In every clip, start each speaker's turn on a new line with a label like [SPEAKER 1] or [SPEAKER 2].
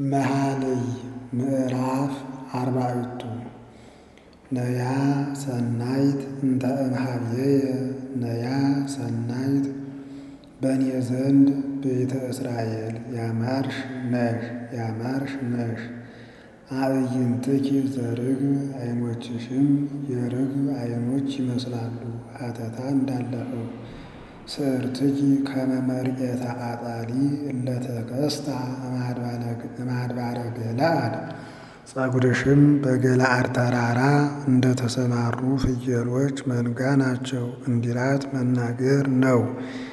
[SPEAKER 1] መኃልይ ምዕራፍ አርባዕቱ ነያ ሰናይት እንተ እምኀቤየ ነያ ሰናይት በእኔ ዘንድ ቤተ እስራኤል ያማርሽ ነሽ ያማርሽ ነሽ አዕይንትኪ ዘርግብ ዓይኖችሽም የርግብ ዓይኖች ይመስላሉ ሀተታ እንዳለፈው ስዕርትኪ ከመ መርኤተ አጣሊ እለ ተከስታ እምአድባረ ገለዓድ ፀጉርሽም በገለዓድ ተራራ እንደ ተሰማሩ ፍየሎች መንጋ ናቸው እንዲላት መናገር ነው።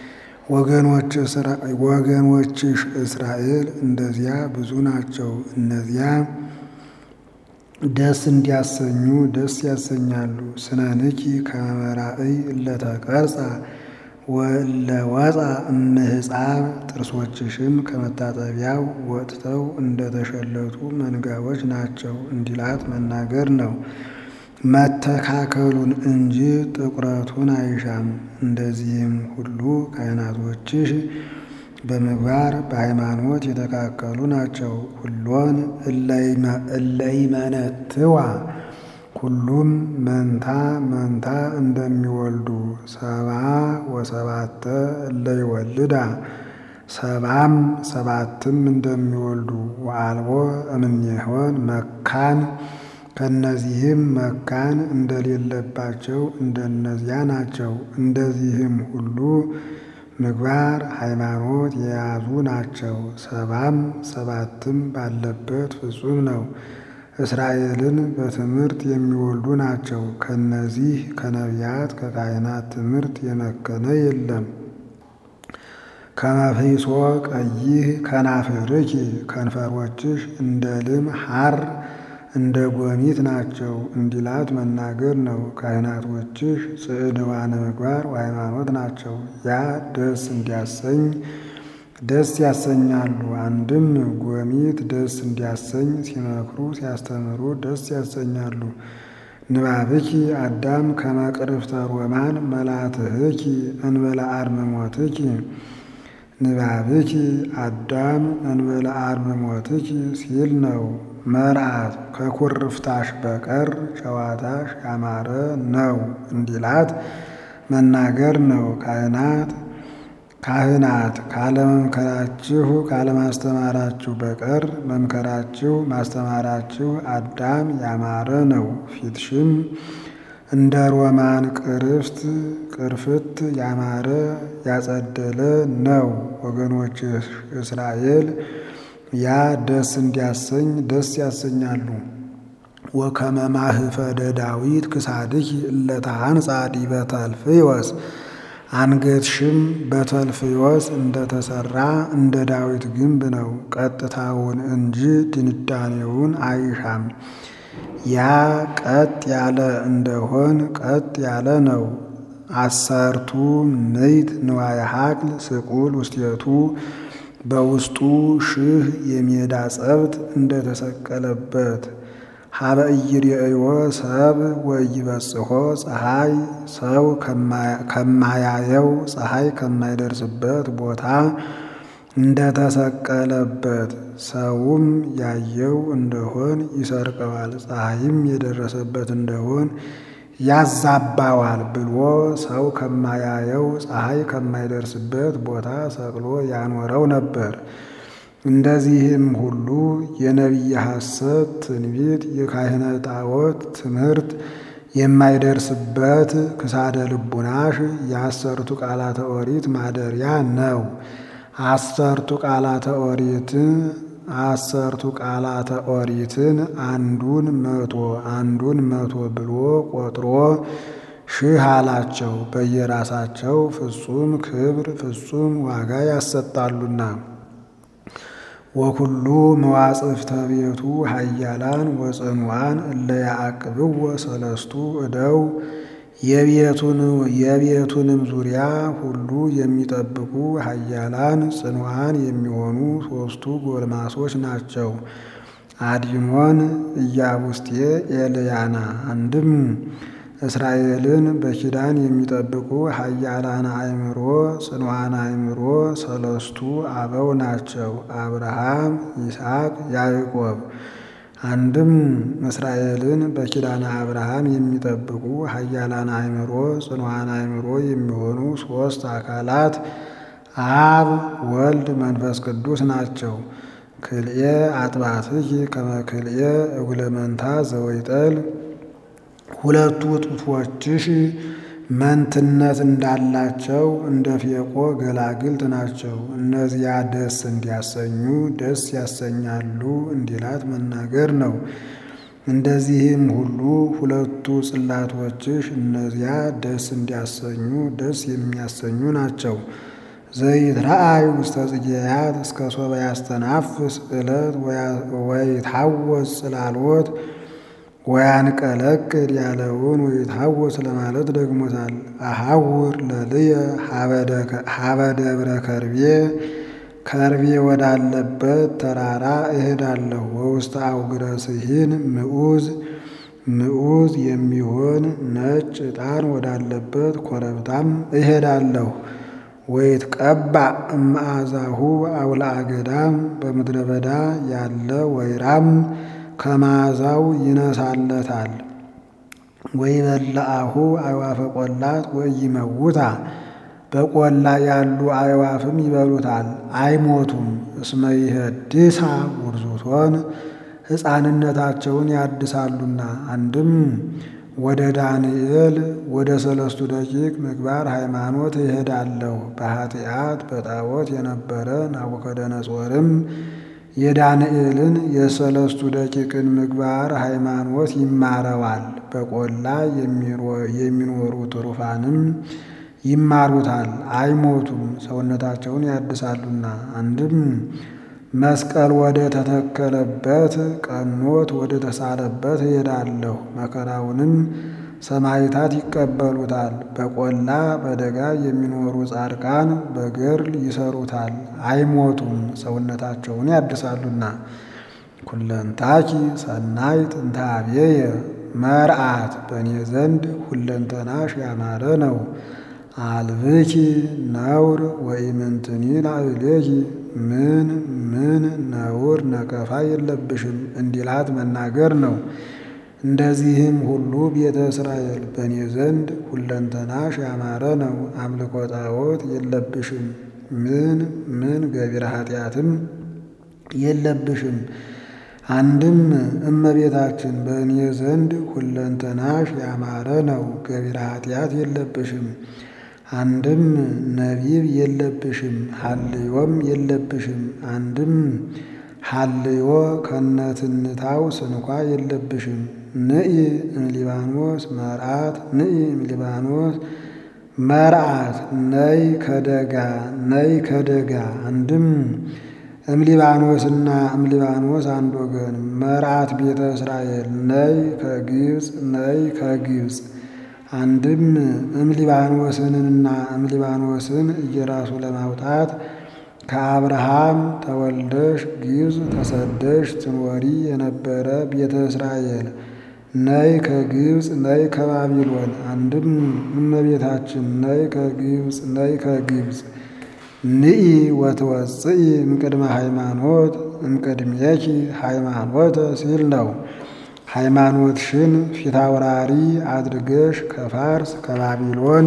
[SPEAKER 1] ወገኖችሽ እስራኤል እንደዚያ ብዙ ናቸው። እነዚያ ደስ እንዲያሰኙ ደስ ያሰኛሉ። ስነንኪ ከመ መራእይ እለ ተቀርጻ ወእለ ወፃ እምሕፃብ ጥርሶችሽም ከመታጠቢያው ወጥተው እንደተሸለቱ መንጋዎች ናቸው እንዲላት መናገር ነው። መተካከሉን እንጂ ጥቁረቱን አይሻም። እንደዚህም ሁሉ ካህናቶችሽ በምግባር በሃይማኖት የተካከሉ ናቸው። ሁሎን እለይመነትዋ ሁሉም መንታ መንታ እንደሚወልዱ ሰብአ ወሰባተ እለይወልዳ ሰባም ሰባትም እንደሚወልዱ ወአልቦ እምኔሆን መካን ከእነዚህም መካን እንደሌለባቸው እንደነዚያ ናቸው። እንደዚህም ሁሉ ምግባር ሃይማኖት የያዙ ናቸው። ሰባም ሰባትም ባለበት ፍጹም ነው። እስራኤልን በትምህርት የሚወልዱ ናቸው። ከነዚህ ከነቢያት ከካህናት ትምህርት የመከነ የለም። ከመፍሒሶ ቀይህ ከናፍርኪ ከንፈሮችሽ እንደ ልም ሐር እንደ ጎሚት ናቸው እንዲላት መናገር ነው። ካህናቶችሽ ጽዕድዋነ ምግባር ወሃይማኖት ናቸው። ያ ደስ እንዲያሰኝ ደስ ያሰኛሉ። አንድም ጎሚት ደስ እንዲያሰኝ ሲመክሩ ሲያስተምሩ ደስ ያሰኛሉ። ንባብኪ አዳም ከመ ቅርፍተ ሮማን መላትህኪ እንበለ አርምሞትኪ ንባብኪ አዳም እንበለ አርምሞትኪ ሲል ነው። መርዓት ከኩርፍታሽ በቀር ጨዋታሽ ያማረ ነው እንዲላት መናገር ነው። ካህናት ካህናት ካለመምከራችሁ ካለማስተማራችሁ በቀር መምከራችሁ ማስተማራችሁ አዳም ያማረ ነው። ፊትሽም እንደ ሮማን ቅርፍት ቅርፍት ያማረ ያጸደለ ነው። ወገኖች እስራኤል ያ ደስ እንዲያሰኝ ደስ ያሰኛሉ። ወከመ ማህፈደ ዳዊት ክሳድኪ እለ ተሐንጻ ዲበ ተልፍዮስ አንገትሽም በተልፍዮስ እንደተሰራ እንደ ዳዊት ግንብ ነው። ቀጥታውን እንጂ ድንዳኔውን አይሻም። ያ ቀጥ ያለ እንደሆን ቀጥ ያለ ነው። አሰርቱ ምዕት ንዋየ ሐቅል ስቁል ውስቴቱ በውስጡ ሺህ የሜዳ ጸብት እንደተሰቀለበት ሀበ ኢይሬእዮ ሰብ ወኢይበጽሖ ፀሐይ ሰው ከማያየው ፀሐይ ከማይደርስበት ቦታ እንደተሰቀለበት ሰውም ያየው እንደሆን ይሰርቀዋል፣ ፀሐይም የደረሰበት እንደሆን ያዛባዋል ብሎ ሰው ከማያየው ፀሐይ ከማይደርስበት ቦታ ሰቅሎ ያኖረው ነበር። እንደዚህም ሁሉ የነቢየ ሐሰት ትንቢት የካህነ ጣዖት ትምህርት የማይደርስበት ክሳደ ልቡናሽ የአሰርቱ ቃላተ ኦሪት ማደሪያ ነው። አሰርቱ ቃላተ ኦሪት አሰርቱ ቃላተ ኦሪትን አንዱን መቶ አንዱን መቶ ብሎ ቆጥሮ ሺህ አላቸው። በየራሳቸው ፍጹም ክብር ፍጹም ዋጋ ያሰጣሉና። ወኩሉ መዋጽፍተ ቤቱ ኃያላን ወጽኑዓን እለ ያዕቅብዎ ሰለስቱ እደው የቤቱንም ዙሪያ ሁሉ የሚጠብቁ ኃያላን ጽኑዓን የሚሆኑ ሦስቱ ጎልማሶች ናቸው። አዲሞን፣ ኢያቡስጤ፣ ኤልያና። አንድም እስራኤልን በኪዳን የሚጠብቁ ኃያላን አእምሮ ጽኑዓን አእምሮ ሰለስቱ አበው ናቸው። አብርሃም፣ ይስሐቅ፣ ያዕቆብ። አንድም እስራኤልን በኪዳነ አብርሃም የሚጠብቁ ኃያላን አእምሮ ጽኑዓን አእምሮ የሚሆኑ ሦስት አካላት አብ፣ ወልድ፣ መንፈስ ቅዱስ ናቸው። ክልኤ አጥባትኪ ከመ ክልኤ እጉለ መንታ ዘወይጠል ሁለቱ ጡቶችሽ መንትነት እንዳላቸው እንደ ፌቆ ገላግልት ናቸው። እነዚያ ደስ እንዲያሰኙ ደስ ያሰኛሉ እንዲላት መናገር ነው። እንደዚህም ሁሉ ሁለቱ ጽላቶችሽ እነዚያ ደስ እንዲያሰኙ ደስ የሚያሰኙ ናቸው። ዘይትረአይ ውስተ ጽጌያት እስከ ሶበ ያስተናፍስ ዕለት ወይታወስ ጽላሎት ወያንቀለቅል ያለውን ወይታወስ ለማለት ደግሞታል። አሐውር ለልየ ሀበ ደብረ ከርቤ ከርቤ ወዳለበት ተራራ እሄዳለሁ። ወውስተ አውግረ ስሂን ምዑዝ ምዑዝ የሚሆን ነጭ ዕጣን ወዳለበት ኮረብታም እሄዳለሁ። ወይትቀባእ እምአዛሁ አውልአ ገዳም በምድረ በዳ ያለ ወይራም ከመዓዛው ይነሳለታል። ወይበልዐሁ አዕዋፈ ቈላት ወኢይመውታ በቈላ ያሉ አዕዋፍም ይበሉታል አይሞቱም። እስመ ይሄድሳ ውርዙቶን ሕፃንነታቸውን ያድሳሉና። አንድም ወደ ዳንኤል ወደ ሰለስቱ ደቂቅ ምግባር ሃይማኖት እሄዳለሁ። በኃጢአት በጣዖት የነበረ ናቡከደነጾርም የዳንኤልን የሰለስቱ ደቂቅን ምግባር ሃይማኖት ይማረዋል። በቈላ የሚኖሩ ትሩፋንም ይማሩታል አይሞቱም፣ ሰውነታቸውን ያድሳሉና። አንድም መስቀል ወደ ተተከለበት ቀኖት ወደ ተሳለበት እሄዳለሁ። መከራውንም ሰማዕታት ይቀበሉታል። በቈላ በደጋ የሚኖሩ ጻድቃን በገድል ይሰሩታል አይሞቱም፣ ሰውነታቸውን ያድሳሉና። ኩለንታኪ ሰናይት እንተ ኀቤየ መርዓት በእኔ ዘንድ ሁለንተናሽ ያማረ ነው። አልብኪ ነውር ወኢምንትኒ ላዕሌኪ ምን ምን ነውር ነቀፋ የለብሽም እንዲላት መናገር ነው። እንደዚህም ሁሉ ቤተ እስራኤል በእኔ ዘንድ ሁለንተናሽ ያማረ ነው። አምልኮ ጣዖት የለብሽም ምን ምን ገቢረ ኃጢአትም የለብሽም። አንድም እመቤታችን በእኔ ዘንድ ሁለንተናሽ ያማረ ነው፣ ገቢረ ኃጢአት የለብሽም። አንድም ነቢብ የለብሽም፣ ሀልዮም የለብሽም። አንድም ሀልዮ ከነትንታው ስንኳ የለብሽም። ንኢ እምሊባኖስ መርዓት ንኢ እምሊባኖስ መርዓት ነይ ከደጋ ነይ ከደጋ አንድም እምሊባኖስና እምሊባኖስ አንድ ወገን መርዓት ቤተ እስራኤል ነይ ከግብፅ ነይ ከግብፅ አንድም እምሊባኖስንና እምሊባኖስን እየራሱ ለማውጣት ከአብርሃም ተወልደሽ ግብፅ ተሰደሽ ትኖሪ የነበረ ቤተ እስራኤል ነይ ከግብፅ ነይ ከባቢሎን አንድም እመቤታችን ነይ ከግብፅ ነይ ከግብፅ ንኢ ወትወፅኢ እምቅድመ ሃይማኖት እምቅድሜኪ ሃይማኖተ ሲል ነው። ሃይማኖትሽን ፊታውራሪ አድርገሽ ከፋርስ ከባቢሎን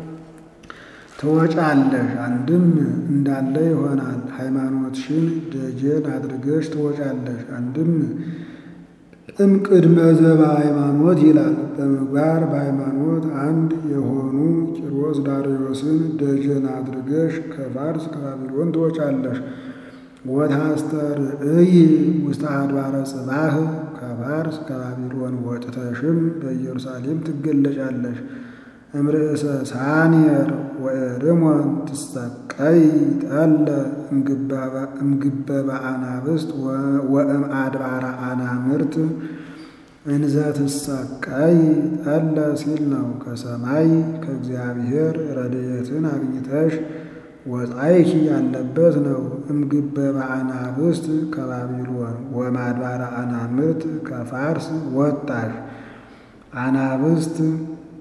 [SPEAKER 1] ትወጫለሽ። አንድም እንዳለ ይሆናል። ሃይማኖትሽን ደጀን አድርገሽ ትወጫለሽ። አንድም እምቅድመ ዘበ ሃይማኖት ይላል። በምግባር በሃይማኖት አንድ የሆኑ ቂሮስ ዳርዮስን ደጀን አድርገሽ ከፋርስ ከባቢሎን ትወጫለሽ። ወታስተርእይ ውስተ አድባረ ጽባህ ከፋርስ ከባቢሎን ወጥተሽም በኢየሩሳሌም ትገለጫለሽ። እምርእሰ ሳኔር ወኤርሞን ትሰቀይ ጠለ እምግበበ አናብስት ወእም አድባረ አናምርት እንዘ ትሰቀይ ጠለ ሲል ነው። ከሰማይ ከእግዚአብሔር ረድኤትን አግኝተሽ ወጻይኪ ያለበት ነው። እምግበበ አናብስት ከባቢሎን ወማድባረ አናምርት ከፋርስ ወጣሽ። አናብስት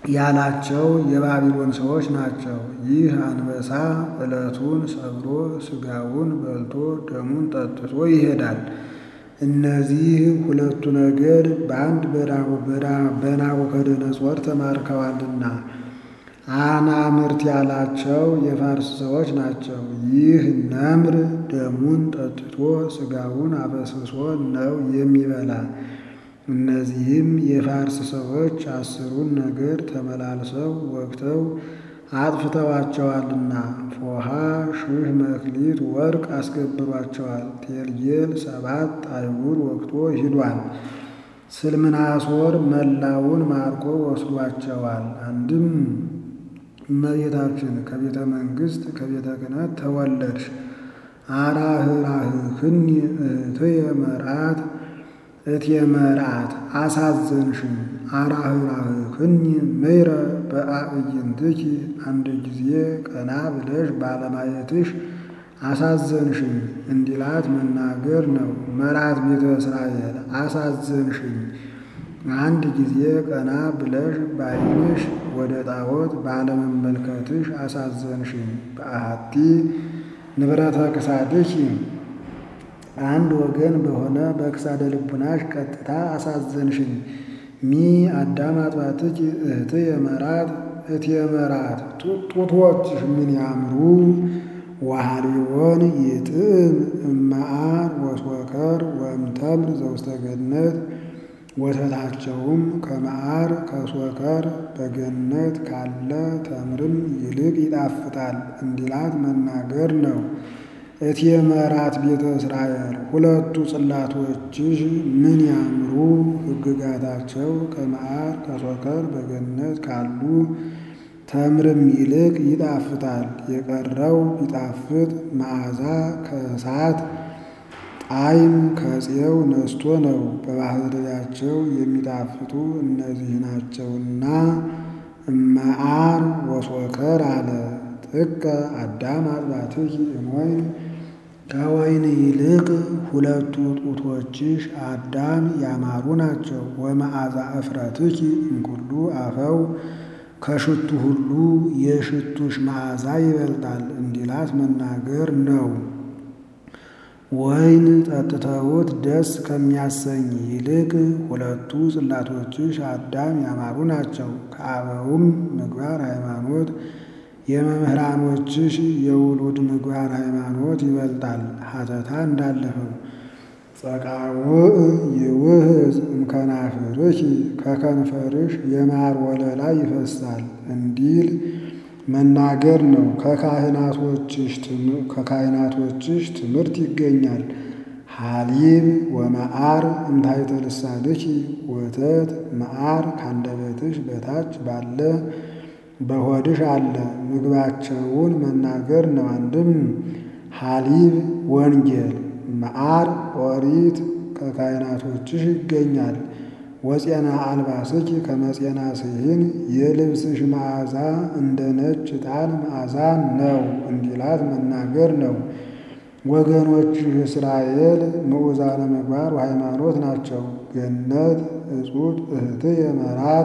[SPEAKER 1] ያላቸው የባቢሎን ሰዎች ናቸው። ይህ አንበሳ ዕለቱን ሰብሮ ሥጋውን በልቶ ደሙን ጠጥቶ ይሄዳል። እነዚህ ሁለቱ ነገድ በአንድ በናቡከደነጾር ተማርከዋልና አናምርት ያላቸው የፋርስ ሰዎች ናቸው። ይህ ነምር ደሙን ጠጥቶ ሥጋውን አበስብሶ ነው የሚበላ። እነዚህም የፋርስ ሰዎች አስሩን ነገድ ተመላልሰው ወግተው አጥፍተዋቸዋልና ፎሃ ሺህ መክሊት ወርቅ አስገብሯቸዋል። ቴልጌል ሰባት አይጉር ወግቶ ሂዷል። ስልምናሶር መላውን ማርኮ ወስዷቸዋል። አንድም እመቤታችን ከቤተ መንግሥት ከቤተ ክህነት ተወለድሽ አራህራህክኒ እህትየ መርዓት እትየ መርዓት አሳዘንሽኝ አራህራህክኒ ምይረ በአዕይንትኪ አንድ ጊዜ ቀና ብለሽ ባለማየትሽ አሳዘንሽኝ እንዲላት መናገር ነው። መርዓት ቤተ እስራኤል አሳዘንሽኝ አንድ ጊዜ ቀና ብለሽ በዓይንሽ ወደ ጣዖት ባለመመልከትሽ አሳዘንሽኝ። በአሐቲ ንብረተ ክሳድኪ አንድ ወገን በሆነ በክሳደ ልቡናሽ ቀጥታ አሳዘንሽኝ። ሚ አዳም አጥባትኪ እህትየ መርዓት እትየ መርዓት ጡቶችሽ ምን ያምሩ ወሃሊቦን ይጥዕም እመዓር ወስወከር ወእምተምር ዘውስተ ገነት ወተታቸውም ከመዓር ከስወከር በገነት ካለ ተምርም ይልቅ ይጣፍጣል እንዲላት መናገር ነው። እትየ መርዓት ቤተ እስራኤል ሁለቱ ጽላቶችሽ ምን ያምሩ ሕግጋታቸው ከመዓር ከስወከር በገነት ካሉ ተምርም ይልቅ ይጣፍጣል። የቀረው ቢጣፍጥ መዓዛ ከእሳት ጣዕም ከፄው ነስቶ ነው። በባህርያቸው የሚጣፍጡ እነዚህ ናቸውና እመዓር ወስወከር አለ። ጥቀ አዳም አጥባትኪ እምወይን ከወይን ይልቅ ሁለቱ ጡቶችሽ አዳም ያማሩ ናቸው። ወመዓዛ እፍረትኪ እምኩሉ አፈው ከሽቱ ሁሉ የሽቱሽ መዓዛ ይበልጣል እንዲላት መናገር ነው። ወይን ጠጥተውት ደስ ከሚያሰኝ ይልቅ ሁለቱ ጽላቶችሽ አዳም ያማሩ ናቸው። ከአበውም ምግባር ሃይማኖት የመምህራኖችሽ የውሉድ ምግባር ሃይማኖት ይበልጣል። ሀተታ እንዳለፈው ጸቃውዕ ይውህዝ እምከናፍርኪ ከከንፈርሽ የማር ወለላ ይፈሳል እንዲል መናገር ነው። ከካህናቶችሽ ትምህርት ይገኛል። ሀሊብ ወመዓር እምታሕተ ልሳንኪ ወተት መዓር ካንደበትሽ በታች ባለ በሆድሽ አለ። ምግባቸውን መናገር ነው። አንድም ሀሊብ ወንጌል መዓር ኦሪት ከካህናቶችሽ ይገኛል። ወፄና አልባስኪ ከመፄና ስሂን የልብስሽ መዓዛ እንደ ነጭ ዕጣን መዓዛ ነው እንዲላት መናገር ነው። ወገኖችሽ እስራኤል ምዑዛነ ምግባር ወሃይማኖት ናቸው። ገነት እጹት እህትየ መርዓት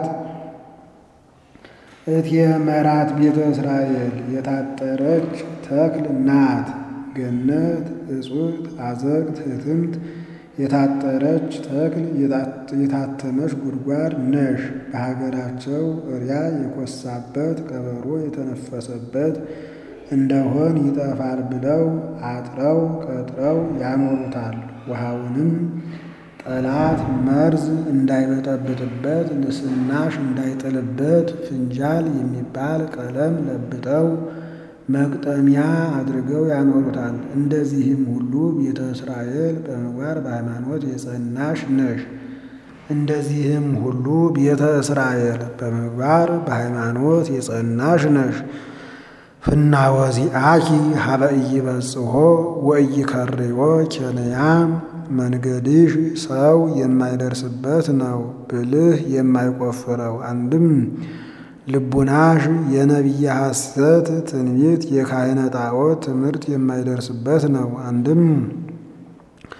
[SPEAKER 1] እትየ መርዓት ቤተ እስራኤል የታጠረች ተክል ናት። ገነት እጹት አዘቅት ህትምት የታጠረች ተክል የታተመች ጉድጓድ ነሽ። በሀገራቸው እሪያ የኮሳበት ቀበሮ የተነፈሰበት እንደሆን ይጠፋል ብለው አጥረው ቀጥረው ያኖሩታል። ውሃውንም ጠላት መርዝ እንዳይበጠብጥበት ንስናሽ እንዳይጥልበት ፍንጃል የሚባል ቀለም ለብጠው መቅጠሚያ አድርገው ያኖሩታል። እንደዚህም ሁሉ ቤተ እስራኤል በምግባር በሃይማኖት የጸናሽ ነሽ። እንደዚህም ሁሉ ቤተ እስራኤል በምግባር በሃይማኖት የጸናሽ ነሽ። ፍናወዚአኪ ሀበ ኢይበጽሖ ወኢይከርዮ ኬንያ መንገድሽ ሰው የማይደርስበት ነው፣ ብልህ የማይቆፍረው አንድም ልቡናሽ የነቢየ ሐሰት ትንቢት የካህነ ጣዖት ትምህርት የማይደርስበት ነው። አንድም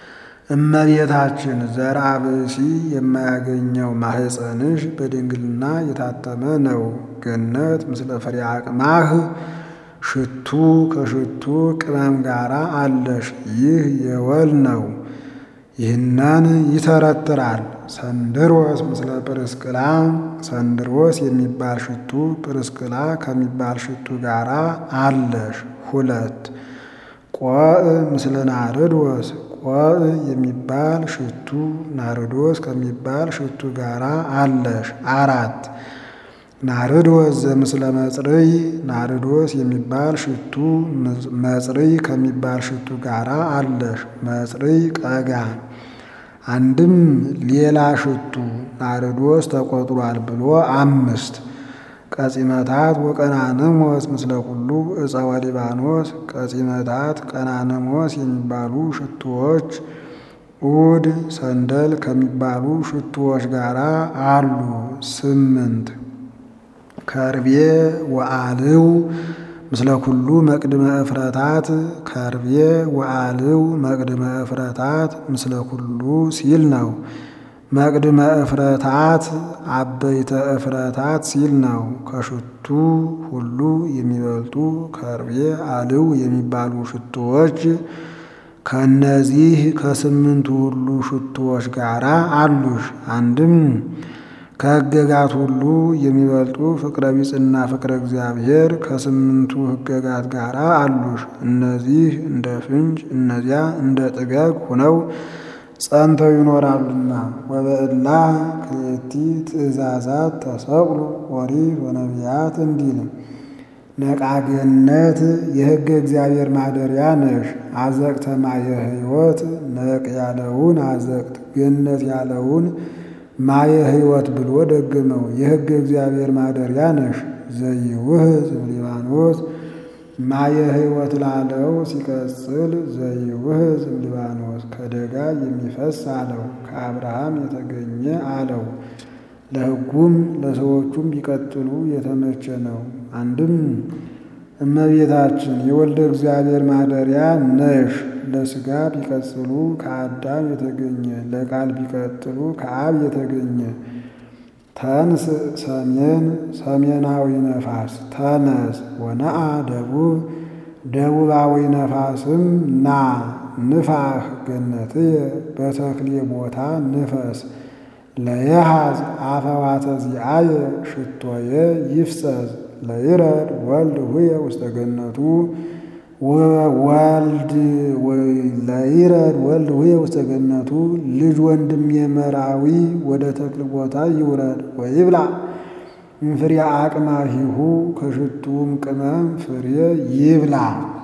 [SPEAKER 1] እመቤታችን ዘርአ ብእሲ የማያገኘው ማህፀንሽ በድንግልና የታተመ ነው። ገነት ምስለ ፍሬ አቅማህ ሽቱ ከሽቱ ቅመም ጋር አለሽ። ይህ የወል ነው። ይህንን ይተረትራል። ሰንድሮስ ምስለ ጵርስቅላ ሰንድሮስ የሚባል ሽቱ ጵርስቅላ ከሚባል ሽቱ ጋር አለሽ። ሁለት ቆዕ ምስለ ናርዶስ ቆዕ የሚባል ሽቱ ናርዶስ ከሚባል ሽቱ ጋር አለሽ። አራት ናርዶስ ዘምስለ መጽርይ ናርዶስ የሚባል ሽቱ መጽርይ ከሚባል ሽቱ ጋር አለሽ። መጽርይ ቀጋ አንድም ሌላ ሽቱ ናርዶስ ተቆጥሯል ብሎ አምስት ቀጺመታት ወቀናንሞስ ምስለ ኩሉ ዕፀወ ሊባኖስ ቀጺመታት ቀናንሞስ የሚባሉ ሽቱዎች ኡድ ሰንደል ከሚባሉ ሽቱዎች ጋር አሉ። ስምንት ከርቤ ወአልው ምስለ ኩሉ መቅድመ እፍረታት ከርቤ ወአልው መቅድመ እፍረታት ምስለ ኩሉ ሲል ነው። መቅድመ እፍረታት አበይተ እፍረታት ሲል ነው። ከሽቱ ሁሉ የሚበልጡ ከርቤ አልው የሚባሉ ሽቱዎች ከነዚህ ከስምንቱ ሁሉ ሽቱዎች ጋር አሉሽ። አንድም ከሕገጋት ሁሉ የሚበልጡ ፍቅረ ቢጽና ፍቅረ እግዚአብሔር ከስምንቱ ሕገጋት ጋር አሉሽ። እነዚህ እንደ ፍንጭ እነዚያ እንደ ጥገግ ሆነው ጸንተው ይኖራሉና። ወበእላ ክልኤቲ ትእዛዛት ተሰቅሉ ኦሪት ወነቢያት እንዲል ነቃገነት የሕገ እግዚአብሔር ማደሪያ ነሽ። አዘቅተ ማየ ሕይወት ነቅ ያለውን አዘቅት ገነት ያለውን ማየ ሕይወት ብሎ ደግመው የሕገ እግዚአብሔር ማደሪያ ነሽ። ዘይውህዝ እምሊባኖስ ማየ ሕይወት ላለው ሲቀጽል ዘይውህዝ እምሊባኖስ ከደጋ የሚፈስ አለው። ከአብርሃም የተገኘ አለው። ለሕጉም ለሰዎቹም ቢቀጥሉ የተመቸ ነው። አንድም እመቤታችን የወልደ እግዚአብሔር ማደሪያ ነሽ። ለሥጋ ቢቀጽሉ ከአዳም የተገኘ ለቃል ቢቀጥሉ ከአብ የተገኘ ተንስ ሰሜን ሰሜናዊ ነፋስ ተነስ ወነአ ደቡብ ደቡባዊ ነፋስም ና ንፋህ ገነትየ በተክሌ ቦታ ንፈስ ለየሃዝ አፈዋተ ዚአየ ሽቶየ ይፍሰስ ለይረድ ወልድ ሁየ ውስተ ገነቱ ወልድ ለይረድ ወልድ ሁየ ውስተ ገነቱ ልጅ ወንድም የመራዊ ወደ ተክል ቦታ ይውረድ ወይብላ እምፍሬ አቅማሂሁ ከሽቱም ቅመም ፍሬ ይብላ።